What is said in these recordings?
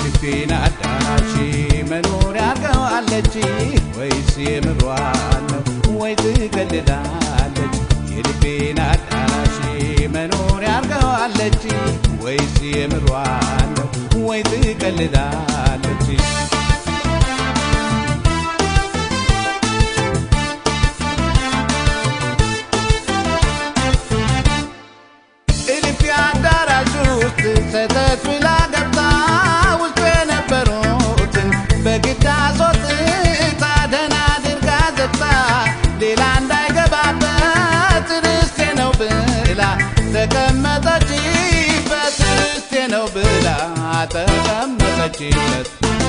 የልቤን አዳራሽ መኖሪያ አርገዋለች ወይስ የምሯን ነው ወይ ትቀልዳለች? የልቤን አዳራሽ መኖሪያ አርገዋለች ወይስ የምሯን ነው ወይ ትቀልዳለች? እልፍ አዳራሽ ውስጥ ሰተት ብላ ገብታ ውስጡ የነበሩትን በግድ አስወጥታ ደህና አድርጋ ዘግታ ሌላ እንዳይገባበት ርስቴ ነው ብላ ተቀመጠችበት ርስቴ ነው ብላ ተቀመጠችበት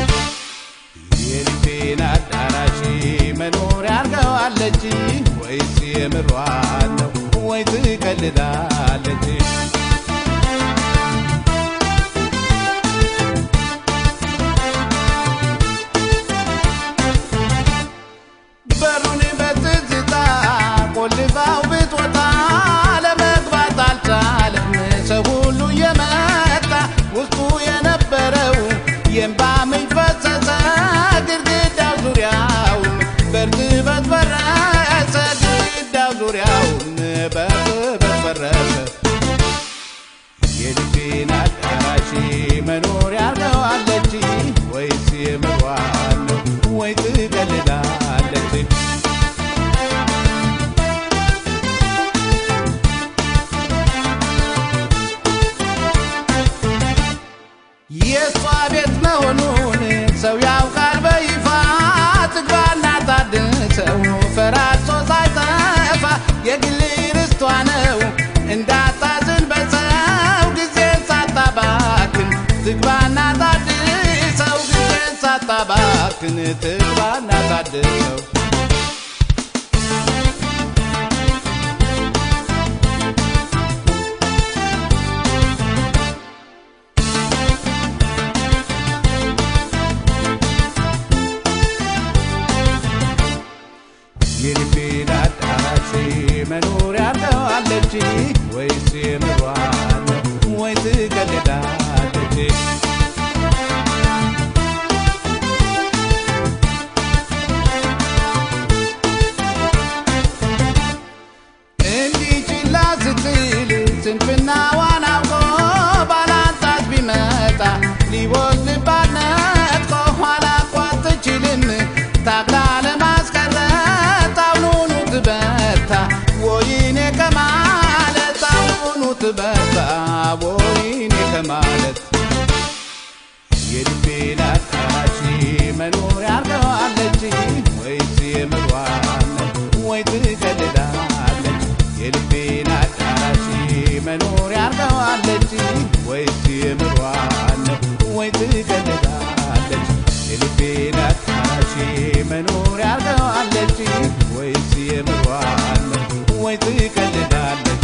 የልቤን አዳራሽ መኖሪያ አርገዋለች ወይስ የምሯን ነው ወይ ትቀልዳለች? በሩን በትዝታ ቆልፋው ብትወጣ ለመግባት አልቻለም ሰው ሁሉ የመጣ ውስጡ የነበረው የእንባ ምንጭ ፈሰሰ ግድግዳው ዙሪያውን በእርጥበት ፈረሰ ግድግዳው ዙሪያውን በእርጥበት ፈረሰ የልቤን አዳራሽ መኖሪያ አርገዋለች ወይስ የምሯን ነው ወይ ትቀልዳለች? የእሷ ቤት መሆኑን ሰው ያውቃል በይፋ ትግባና ታድሰው ፈራርሶ ሳይጠፋ የግል ርስቷ ነው እንዳታዝን በሰው ጊዜን ሳታባክን ትግባና ታድሰው ጊዜን ሳታባክን ትግባና ታድሰው የልቤን አዳራሽ መኖሪያ አርገዋለች ወይስ የምሯን ነው ወይ ትቀልዳለች? እንዲህ ችላ ስትል ስንፍናዋን አውቆ ባላንጣት ቢመጣ ሊወስድባት ነጥቆ ኋላ እኮ አትችልም ታግላ ለማስቀረት አሁኑኑ ትበርታ ወይኔ ከማለት አሁኑኑ ትበርታ ወይኔ ከማለት የልቤን አዳራሽ መኖሪያ አርገዋለች ወይስ የምሯን ነው ወይ ትቀልዳለች? የልቤን አዳራሽ መኖሪያ አርገዋለች ወይስ የምሯን ነው ወይ ትቀልዳለች? የልቤን አዳራሽ መኖሪያ አርገዋለች ወይስ የምሯን ነው ወይ ትቀልዳለች?